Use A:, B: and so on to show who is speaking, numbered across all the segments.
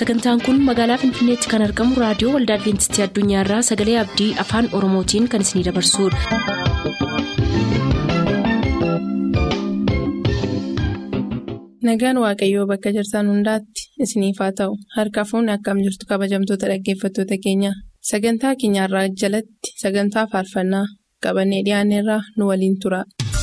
A: sagantaan kun magaalaa finfinneetti kan argamu raadiyoo waldaa adventistii addunyaarraa sagalee abdii afaan oromootiin kan isinidabarsudha.
B: nagaan waaqayyoo bakka jirtan hundaatti isiniif haa ta'u harka fuunni akkam jirtu kabajamtoota dhaggeeffattoota keenya sagantaa keenyarraa jalatti sagantaa faarfannaa qabannee dhiyaanneerraa nu waliin tura.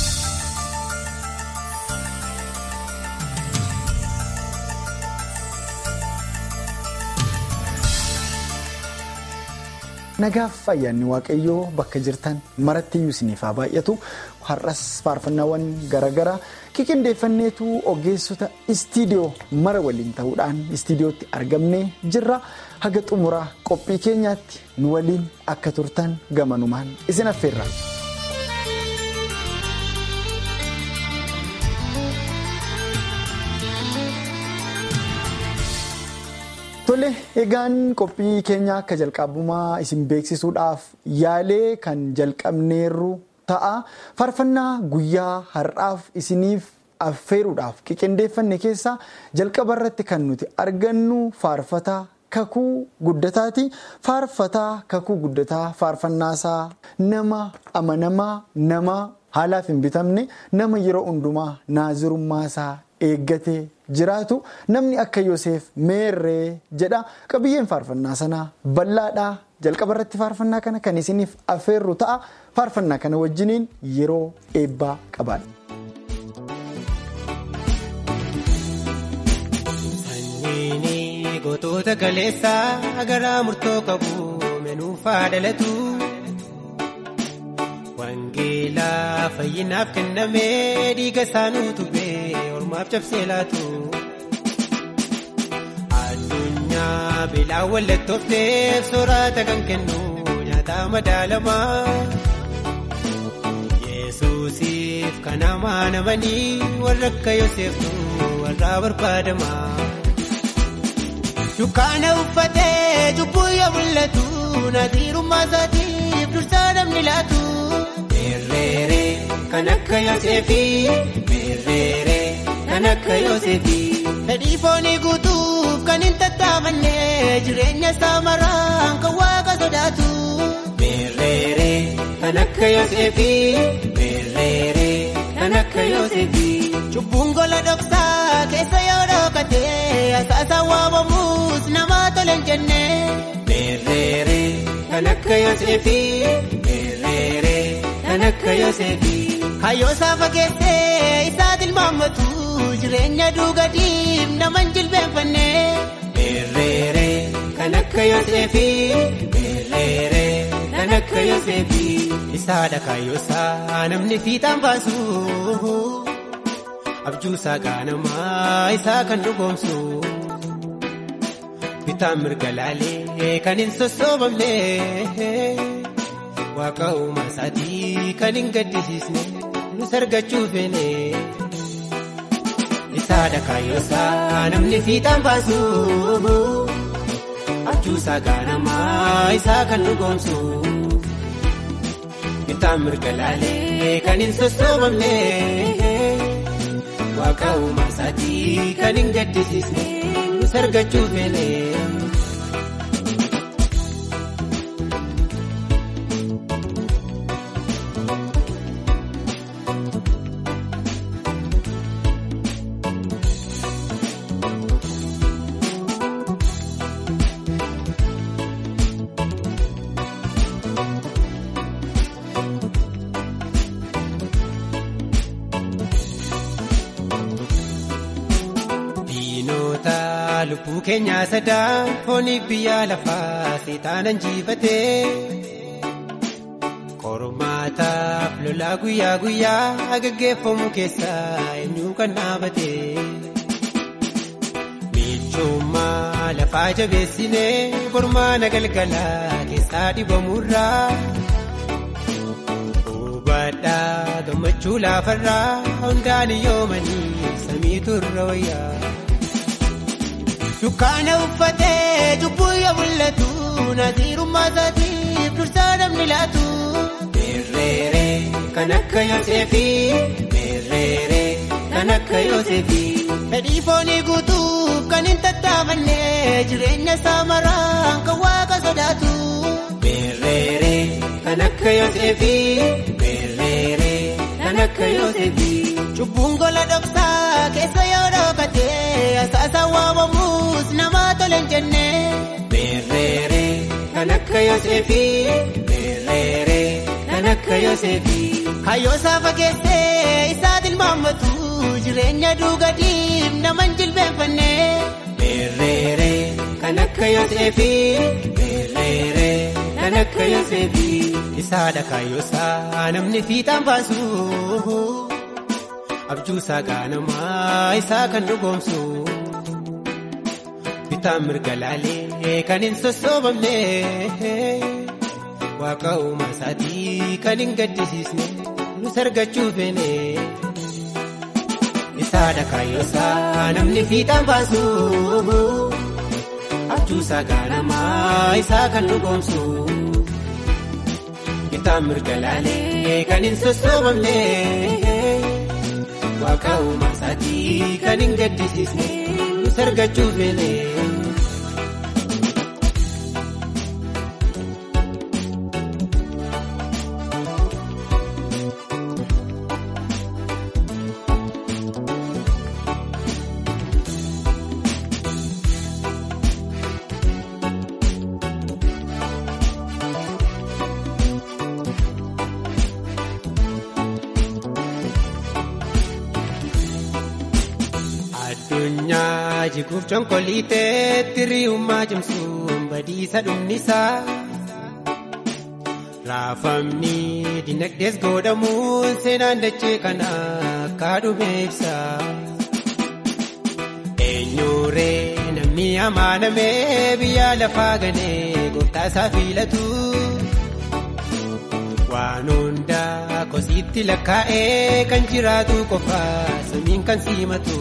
C: Nagaaf ayyaanni waaqayyoo bakka jirtan marattiyyuu isiniif haa baay'atu har'as faarfannaawwan garaagaraa qiqindeeffanneetu ogeessota istiidiyoo mara waliin ta'uudhaan istiidiyootti argamnee jirra haga xumuraa qophii keenyaatti nu waliin akka turtan gamanumaan isin affeerra. Tole egaan qophii keenya akka jalqabumaa isin beeksisuudhaaf yaalee kan jalqabneerru ta'a faarfannaa guyyaa har'aaf isiniif affeeruudhaaf qiqindeeffanne keessaa jalqaba irratti kan nuti argannu faarfataa kakuu guddataati faarfataa kakuu guddataa faarfannaasaa nama amanamaa nama haalaaf hin bitamne nama yeroo hundumaa naazirummaasaa eeggatee. jiraatu namni akka Yoseef meerree jedha qabiyyeen faarfannaa sanaa bal'aadhaa jalqaba irratti faarfannaa kana kan isiniif affeerru ta'a faarfannaa kana wajjiniin yeroo eebbaa qabaadha.
D: Sanyiin gootota galeessaa garaa murtoo qabu menuufaa dhalatu. Wangeelaa fayyinaaf kennamee dhiiga isaanii tubee ormaaf cabsee laatu. Addunyaa beelaan wallattoofteef soorata kan kennu nyaata madaalamaa. Yesuusiif kan amanamanii warra akka Yoseeftu warra barbaadamaa. Dukkaana uffatee cubbuu yoo mul'atu naatiirummaa isaatiif dursaa namni laatu. Meerreeree kan akka Yooseefii meerreeree kan akka Yooseefii. Fedhii foonii guutuuf kan hin tattaafanne jireenya isaa maraan kan waaqa sodaatu. Meerreeree kan akka Yooseefii meerreeree kan akka Yooseefii. Cubbuun gola dhoksaa keessa yoo dhookatee asaasaan waamamuus nama tole hin jenne. Meerreeree kan akka Yooseefii meerreeree. Kan akka Yooseefii. Hayyoo saafa keessee isaa tilmaammatu jireenya duugadiif nama hin jilbeenfanne. Meerreeree kan akka Yooseefii. Meerreeree kan akka Yooseefii. Isaadha kaayyoosaa namni fiixaan baasu. Abjuusaa gaanamaa isaa kan dhugoomsu. Bitaan mirga laalee kan hin sossoobamne. Waaqa uumaa isaatii kan hin gaddisiisne nus argachuu feene. Isaadha kaayyoosaa namni fiixaan baasu. Abjuusaa gaanamaa isaa kan dhugoomsu. Bitaan mirga laalee kan hin sossoobamne. Waaqa uumaa isaatii kan hin gaddisiisne nus argachuu feene. lubbuu keenyaa sadaa fooniif biyya lafaa seexaanan jiifatee qormaataaf lolaa guyyaa guyyaa gaggeeffamu keessaa eenyu kan dhaabatee michummaa lafaa jabeessinee qormaana galgalaa keessaa dhibamurraa hubadhaa gammachuu laafarraa hundaan yoomanii samiitu irra wayyaa. Dukkaana uffatee cubbuu yoo mul'atu naatiirummaa isaatiif dursaa namni laatu. Meerreeree kan akka Yooseefii meerreeree kan akka Yooseefii. Fedhii foonii guutuuf kan hin tattaafanne jireenya isaa maraan kan waaqa sodaatu. Beerreeree kan akka Yooseefi beerreeree kan akka Yooseefi. Cubbuun gola dhoksaa keessa yoo dhookatee asaasa waamamuus nama tole hin jenne. Beerreeree kan akka Yooseefi beerreeree kan akka Yooseefi. Kayyoo saafa keessee isaatiin maammatu jireenya duugadiif nama hin jilbeenfanne. Beerreeree kan akka Yooseefi beerreeree kan akka Yooseefi. Isaadha kaayyoosaa namni fiixaan baasu. Abjuusaa gaanamaa isaa kan dhugoomsu. Bitaan mirga laalee kan hin sossoobamne. Waaqa uumaa isaatii kan hin gaddisiisne nus argachuu feene. Isaadha kaayyoosaa namni fiixaan baasu. Abjuusaa gaanamaa isaa kan dhugoomsu. Bitaan mirga laalee kan hin sossoobamne. Waaqa uumaa isaatii kan hin gaddisiisne nus argachuu feene. Addunyaa jiguuf conkoliiteetti ri'ummaa cimsuun badiisa dhumnisaa. Raafamni dinagdees godhamuun seenaan dachee kana akka dhume ibsa. Eenyuree namni amaanamee biyya lafaa ganee gooftaa isaa filatu. Waan hundaa kosiitti lakkaa'ee kan jiraatu qofa samiin kan simatu.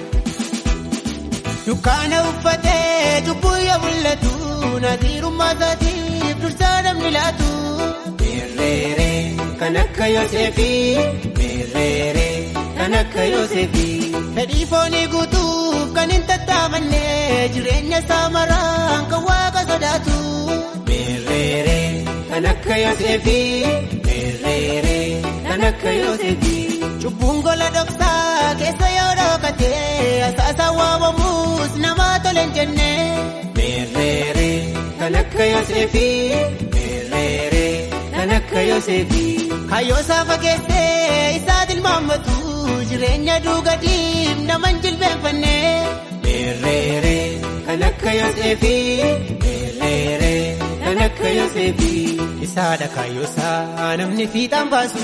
D: Dukkaana uffatee cubbuu yoo mul'atu naziirummaa isaatiif dursaa namni laatu. Beerreeree kan akka Yooseefi beerreeree kan akka Yooseefi. Fedhii foonii guutuuf kan hin tattaafanne jireenya isaa maraan kan waaqa sodaatu. Beerreeree kan akka Yooseefi beerreeree kan akka Yooseefi. Cubbuun gola dhoksaa keessa yoo dhookatee asaasa waamamuus nama tole hin jenne. Beerreeree kan akka Yooseefi beerreeree kan akka Yooseefi. Kayyoo saafa keessee isaatiin maammatu jireenya duugadiif nama hin jilbeenfanne. Beerreeree kan akka Yooseefi beerreeree kan akka Yooseefi. Isaadha kaayyoosaa namni fiixaan baasu.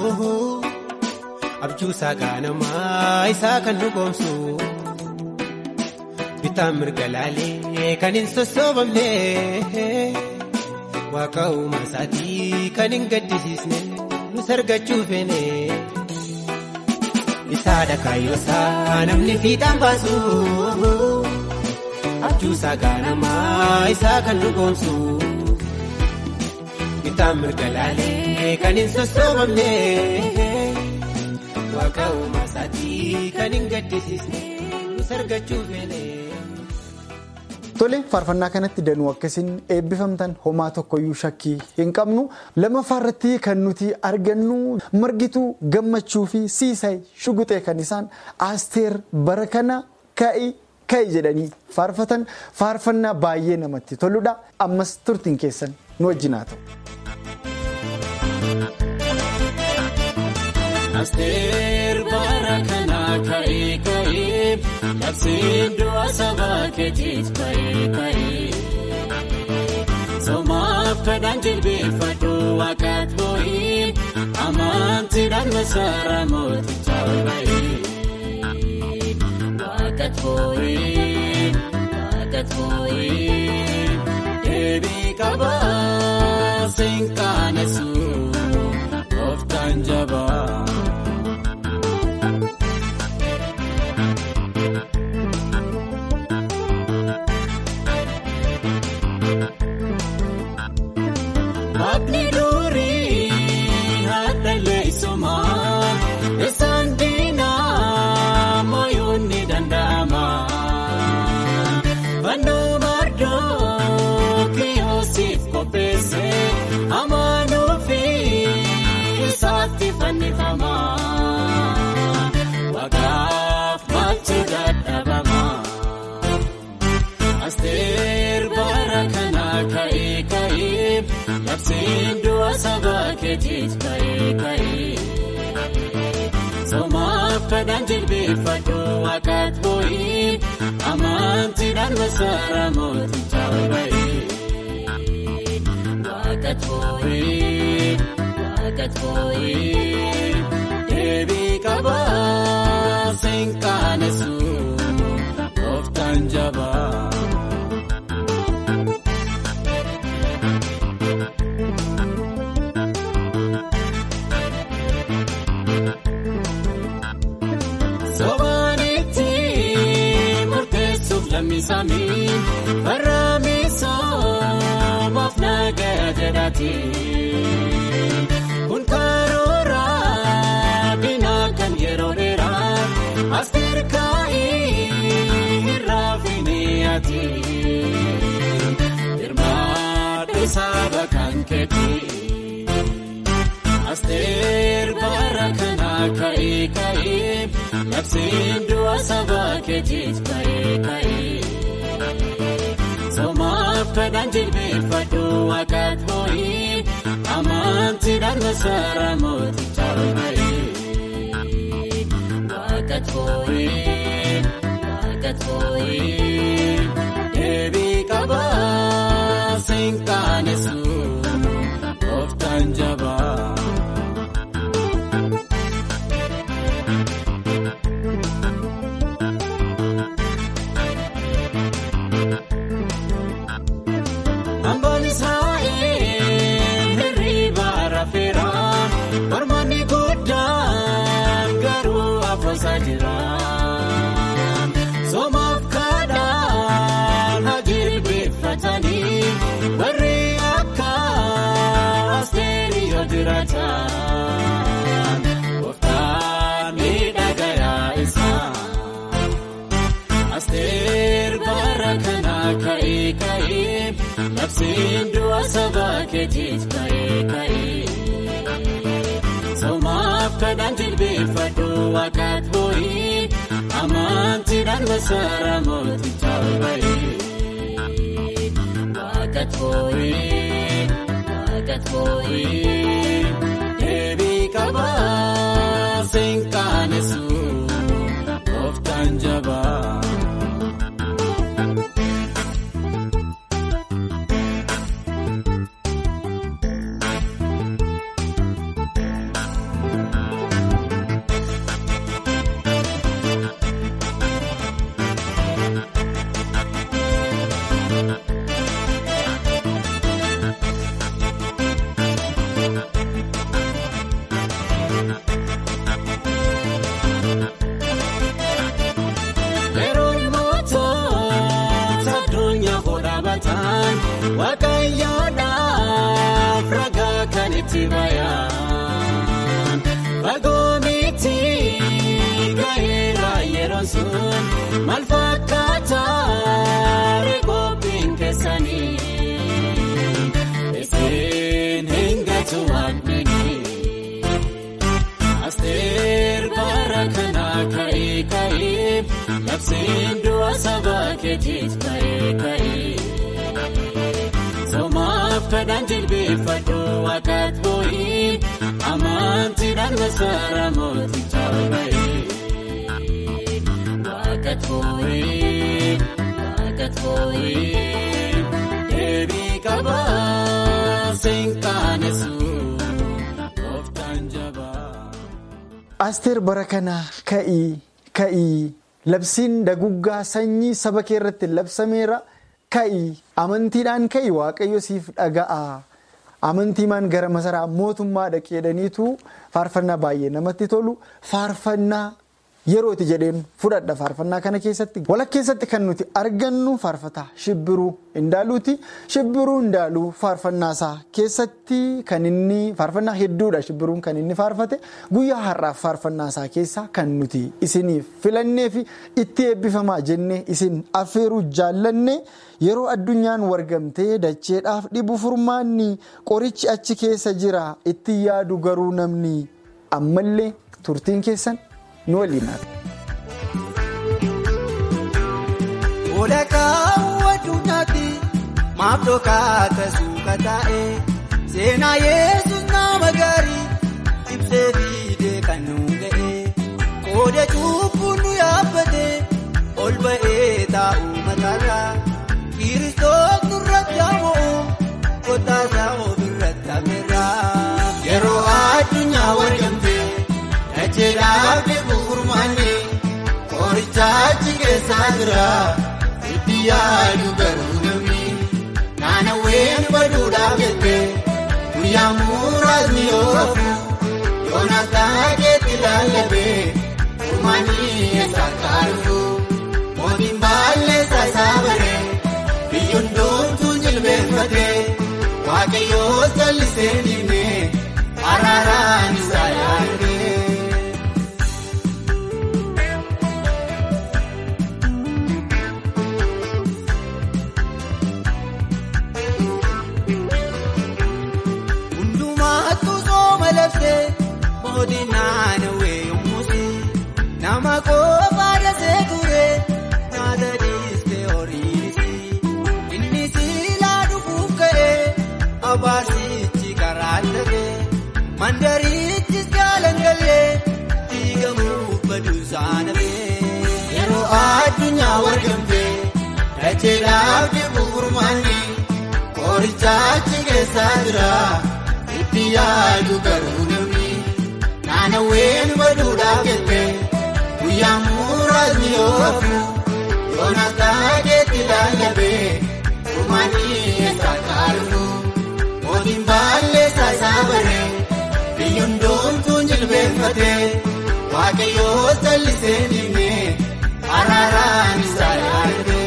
D: Abjuusaa gaanamaa isaa kan dhugoomsu. Bitaan mirga laalee kan hin sossoobamne. Waaqa uumaa isaatii kan hin gaddisiisne nus argachuu feene. Isaadha kaayyoosaa namni fiixaan baasu. Abjuusaa gaanamaa isaa kan dhugoomsu. Bitaan mirga laalee kan hin sossoobamne. Waaqa uumaa isaatii kan hin gaddisiisne nus argachuu feene.
C: Tole faarfannaa kanatti danuu akkasiin eebbifamtan homaa tokkoyyuu shakkii hin qabnu lammaffaa irratti kan nuti argannu margituu gammachuu fi siisay shuguxee kan isaan aasteer bara kana ka'i ka'i jedhanii faarfatan faarfannaa baay'ee namatti toludha ammas turtiin keessan nu wajjin haa ta'u.
E: Asteer bara kana ka'ee ka'ee labsiin du'a saba keetiif ka'ee ka'ee soomaaf kadhaan jilbeeffadhu waaqaat boo'ee amantiidhaan masaara mooticha ol ba'ee waaqaat boo'ee waaqaat boo'ee deebii qabaa seenqaanesu gooftaan jabaa. Waaqni durii haadhalee isumaa isaan diinaa mooyuun ni danda'ama. Fannoo Asteer bara kana ka'ee ka'ee labsiin du'a saba keetiif ka'ee ka'ee. Soomaaf kadhaan jilbeeffadhu waaqaat boo'ee amantiidhaan masaara mootichaa ba'ee. Waaqaat boo'ee waaqaat boo'ee deebii qabaa seenqaanesu gooftaan jabaa. Sobaanitti murteessuuf lammisaanii barraamisoomaf nagaa jedhati. Kun karoora binaa kan yeroo dheeraa asteer kaa'ee irraa finiyaati. Hirmaadhu saba kan keeti. Asteer bara kana ka'ee ka'ee labsiin du'a saba keetiif ka'ee ka'ee. Soomaaf kadhaan jilbeeffadhu waaqaat boo'ee amantiidhaan masaara mootichaa ba'ee. Waaqaat boo'ee waaqaat boo'ee deebii qabaa seenqaanesu gooftaan jabaa. Hambaan Israa'eel hirriba rafeera. Mormanni guddaan garuu afoosaa jira. Soomaaf kadhaan hajilbeeffatanii warri akka asteerii yoo jiraatan. Gooftaan miidhagayaa isaa. Asteer bara kana ka'ee ka'ee labsiin du'a saba keetiif ka'ee ka'ee. Soomaaf kadhaan jilbeeffadhu waaqaat boo'ee amantiidhaan masaara mootichaa ba'ee. Waaqaat boo'ee waaqaat boo'ee deebii qabaa seenqaanesu gooftaan jabaa. Yeroon mootota addunyaa hodhaabatan waaqayyoodhaaf ragaa kan itti bayan. Fagoo miti gaheera yeroon sun maal fakkaata reekoopiin keessanii. Isin hin gatu waaqni. Asteer bara kana ka'ee ka'ee labsiin du'a saba keetiif ka'ee ka'ee. Soomaaf kadhaan jilbeeffadhu waaqaat boo'ee amantiidhaan masaara mootichaa ba'ee. Waaqaat boo'ee waaqaat boo'ee deebii qabaa seenqaanesu gooftaan jabaa.
C: Asteer bara kana ka'ii ka'ii labsiin daguggaa sanyii saba kee irratti labsameera ka'ii amantiidhaan ka'ii waaqayyo siif dhaga'a amantiimaan gara masaraa mootummaa dhaqeedhaniitu faarfannaa baay'ee namatti tolu faarfannaa yerooti jedheen fudhadha faarfannaa kana keessatti walakkeessatti kan nuti argannu faarfataa shibbiruu indaaluuti shibbiruu indaaluu faarfannaa isaa keessatti kan inni faarfannaa hedduudha shibbiruun kan inni faarfate guyyaa har'aaf faarfannaa isaa keessaa kan nuti isiniif filannee fi itti eebbifamaa jennee isin affeeruu jaallanne yeroo addunyaan wargamtee dacheedhaaf dhibu furmaanni qorichi achi keessa jira itti yaadu garuu namni ammallee turtiin keessan. nu waliin
D: Ola kaawwatu nyaati maaf dhokaata suuka taa'e seenaa yesus nama gaarii ibsee fiidee kan nu ga'e qooda cubbuun nu yaabbate ol ba'ee taa'u mataarraa kiristoos nurratti ammoo kotaasaa ofirratti hameerraa yeroo addunyaa wargamtee dacheedhaaf deebi'u furmaanne qorichaachi keessaa jira itti yaadu garuu namni naannaween baduudhaaf jettee guyyaa muraasni oofu yoonaas taakeetti lallabee furmaanii eessaa kaalufu mootiin baalleessaa isaa baree biyyoon doontuu jilbeenfatee waaqayyoo sallisee diinee araaraan isaa yaadee. Hundumaattu sooma labsee mootiin naannawee yommuusi nama qofa dasee ture nyaata dhiistee horiisi inni siilaa dhufuuf ka'ee abaarsichi karaa dhabee mandarichis jaalangallee diigamuuf baduu saanabee yeroo addunyaa wargamtee dacheedhaaf deebi'u furmaanni qorichaachi keessaa jira. itti yaadu garuu namni naannaween baduudhaaf jettee guyyaa muraasni oofu yoonaas taakeetti lallabee furmaanii eessaa kaalufu mootiin baalleessaa isaa baree biyyoon doontuun jilbeenfatee waaqayyoo sallisee diinee araaraan isaa yaadee.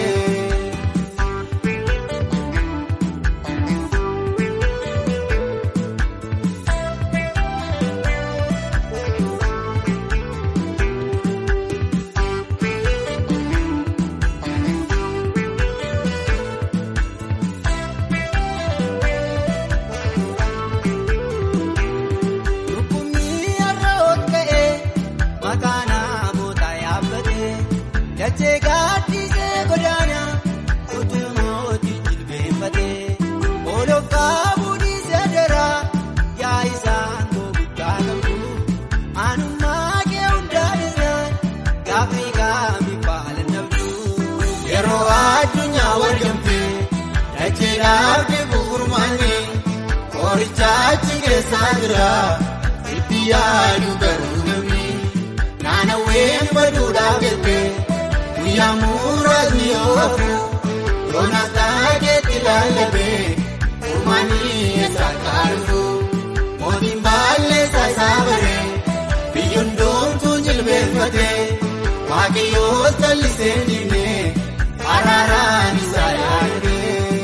D: Lukkumni har'a ol ka'ee maqaa namoota yaabbatee dachee gaaddisee godaana utuu mootii jilbeenfatee ooloof qaabuu dhiisee daraa yaa isaan koo guddaa qabdu aanummaa kee hundaa irraan gaaffii kaami faala nabdu yeroo addunyaa wargamtee dacheedhaaf deebi'u furmaanni. Qorichaachi keessaa jira itti yaadu garuu namni naannaween baduudhaaf jettee guyyaa muraasni oofu yoonaas taakeetti lallabee furmaanii eessaa kaalufu mootiin baalleessaa isaa baree biyyoon doontuun jilbeenfatee waaqayyoo sallisee diinee araaraan isaa yaadee.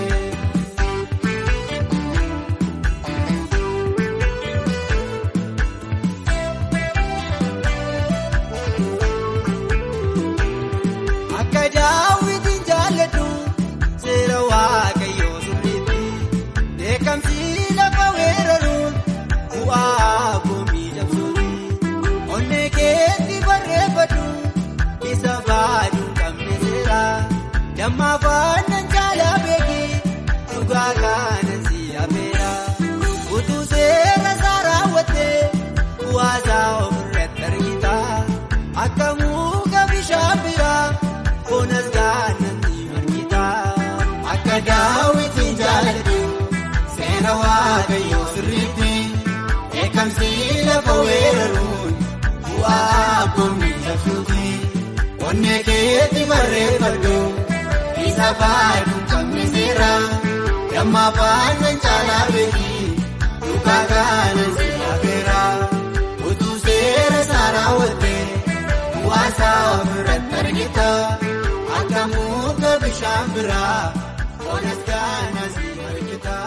D: Akka daawwitiin jaalladhu seera waaqayyoo sirriitti beekamsi lafa weeraruun bu'aa goomii dabsuuti onnee keetti barreeffadhu isa baaduu qabne seera dammaa faannan jaalaa beeki dhugaa kaanan si hafeera utuu seera isaa raawwattee bu'aa isaa ofirratti argita akka muka bishaan biraa. Bonas gaanatti margita akka daawwitiin jaalladhu seera waaqayyoo sirriitti beekamsi lafa weeraruun bu'aa goomni cabsuuti onnee keetti barreeffadhu isa baaduu qabne seera dammaa faannan caalaa beeki dhugaa kaanan si hafeera utuu seera isaa raawwattee bu'aa isaa ofirratti argita. Akka muka bishaan biraa bonas gaana si argita.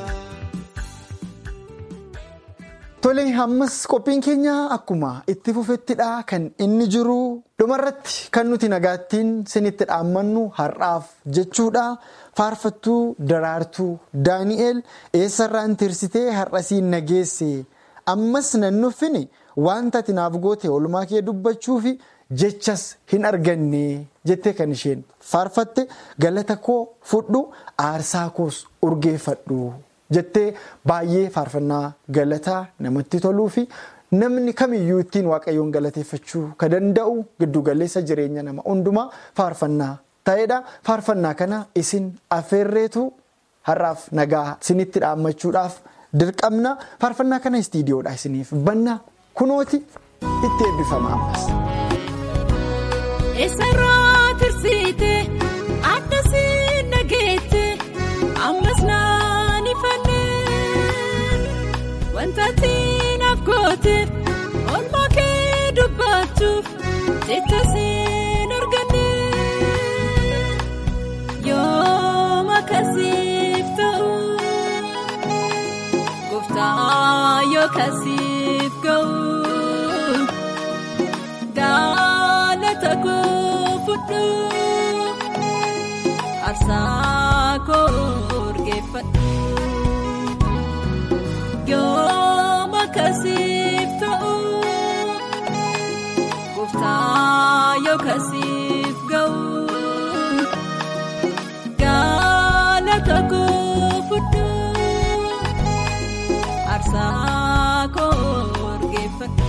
C: Tole ammas qophiin keenya akkuma itti fufettidha kan inni jiru dhumarratti kan nuti nagaattiin sinitti dhaammannu har'aaf jechuudha. Faarfattuu daraartuu Daani'eel eessarraan tirsitee har'asiin nageesse ammas nan nuffine wanta ati naaf goote oolmaa kee dubbachuufi jechas hin arganne jettee kan isheen faarfatte galata koo fudhu aarsaa koos urgeeffadhu jettee baay'ee faarfannaa galataa namatti toluu fi namni kamiyyuu ittiin waaqayyoon galateeffachuu ka danda'u giddugaleessa jireenya nama hundumaa faarfannaa ta'edha. Faarfannaa kana isin affeerreetu har'aaf nagaa isinitti dhaammachuudhaaf dirqamna. Faarfannaa kana istiidiyoodha isiniif banna kunooti itti eebbifama ammas.
F: Eessarraa tirsiite adda siin nageette ammas naan ifannee wanta siinaaf gooteef oolmaa kee dubbachuuf jecha siin argannee yoom akkasiif ta'u gooftaa yoo akkasiif ga'u. Galata koo fudhu aarsaa koo urgeeffadhu yoom akkasiif ta'u gooftaa yoo akkasiif ga'u galata koo fudhu aarsaa koo urgeeffadhu.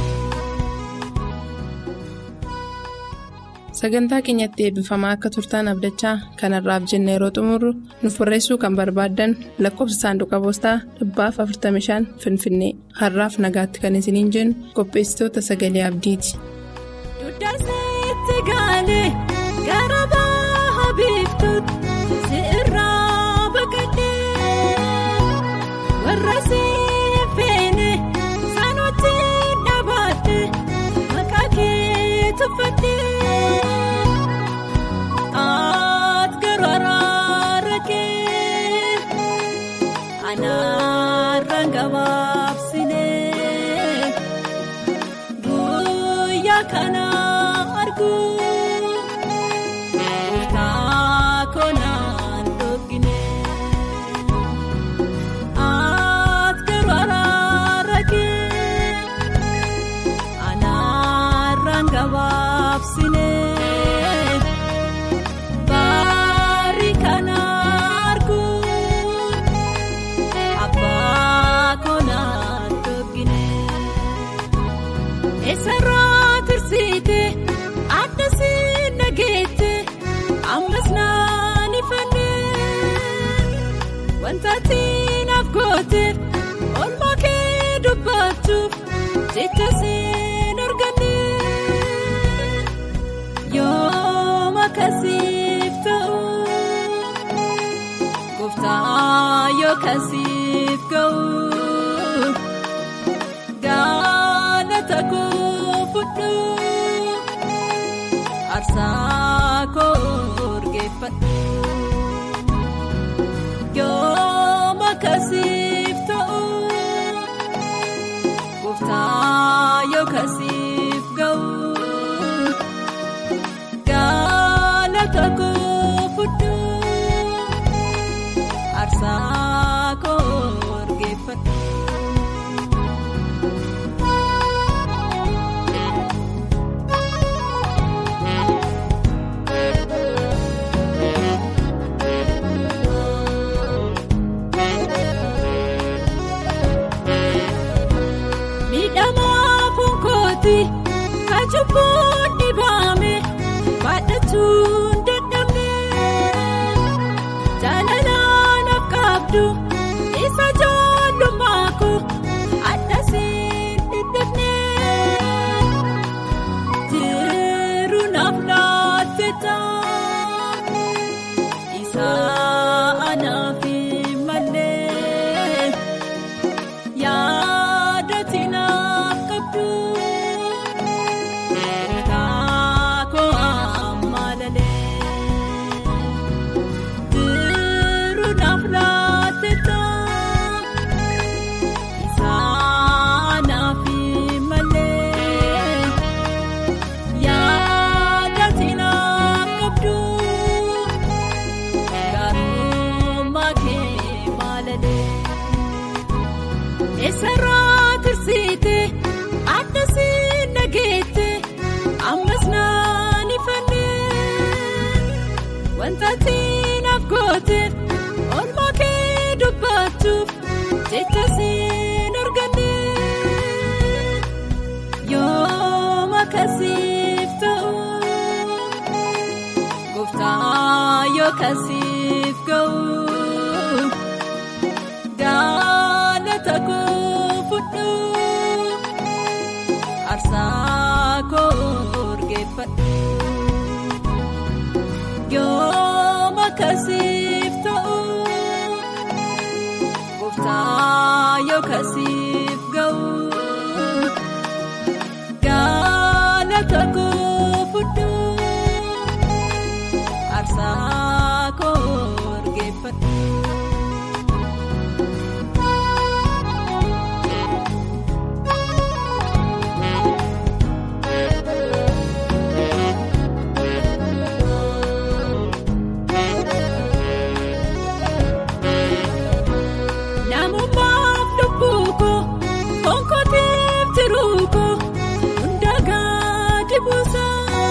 B: Sagantaa keenyatti eebbifamaa akka turtaan abdachaa kanarraaf jenna yeroo xumurru nuuf barreessuu kan barbaaddan lakkoofsa saanduqa poostaa dhibbaaf 45 Finfinnee har'aaf nagaatti kan isiniin jennu qopheessitoota sagalee abdiiti.
F: Duddaasitti gaalee gara baha biiftuutti si irraa baqadhee warra si feene saanootti dhaabadhe maqaa kee tuffadhee. Ati garuu araara kee anaarraan gabaabsinee guyyaa kana arguu kutaa koonaan dhoggine. Ati garuu araara kee anaarraan gabaabsinee. Baari kana arguun abbaa koonaan dhoggine. Eessarraa tirsiite adda siin nageette ammas naan ifannee wanta siinaaf gooteef oolmaa kee dubbachuuf jecha siin argannee yoom akkasiif ta'u gooftaa yoo akkasiif ga'u galata koo fudhu aarsaa koo urgeeffadhu yoom akkasiif ta'u gooftaa yoo akkasiif ga'u. Galata koo fudhu aarsaa koo urgeeffadhu. Miidhamaa funkooti kan cubbuun dhibaame baadhachuun dadhabne jaalalaan qabdu isa ijoollummaa koo addasiin dhidhibne jiru naaf laatte taa isa anaaf hin malee yaadoti naaf qabdu. Kaakoo ammallee jiru naaf laatte taa isaan naaf malee yaadati naaf qabdu garuu kee maalalee. Eessarraa tirsiite adda siin nageette ammas naa. wanta siinaaf gooteef oolmaa kee dubbachuuf jecha siin arganne yooma kasiif ta'u gooftaa yoo kasiif ga'u galata koo fudhu aarsaa koo urgeeffadhu. yooma kasiif ta'u gooftaa yoo kasiif ga'u galata koo fudhu aarsaa koo urgeeffadhu. Namummaaf lubbuu koo konkootiif jiruu koo hundagaa dibuusa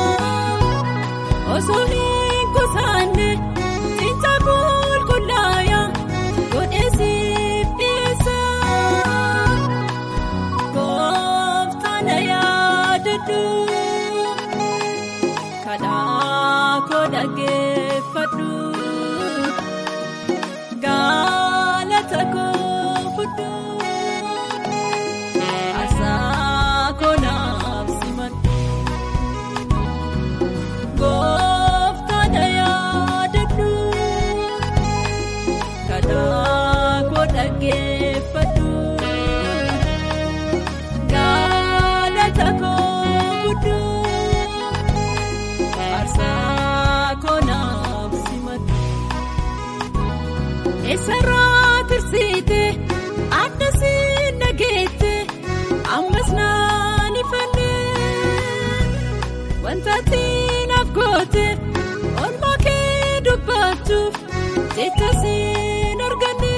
F: osoo hin kusaanne cinta qulqullaaya godheesiif dhiyeessa gooftaan yaadadhu kadhaa koo dhaggeeffadhu. Galata koo fudhu aarsaa koo naaf simadhu gooftaan yaadadhu kadhaa koo dhaggeeffadhu galata koo fudhu aarsaa koo naaf simadhu. Eessarraa tirsiite adda siin dhageette ammas naan ifanne wanta siinaaf goote oolmaa kee dubbachuuf jecha siin arganne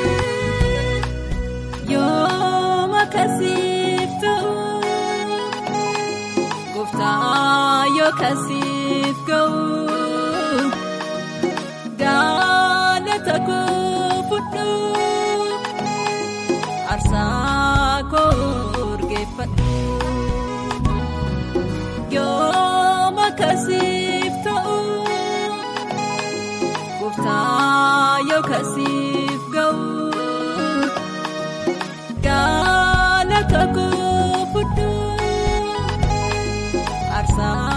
F: yooma kasiif ta'u gooftaa yoo kasiif ga'u. Galata koo fudhu aarsaa koo urgeeffadhu yooma kasiif ta'u gooftaa yoo kasiif ga'u galata koo fudhu aarsaa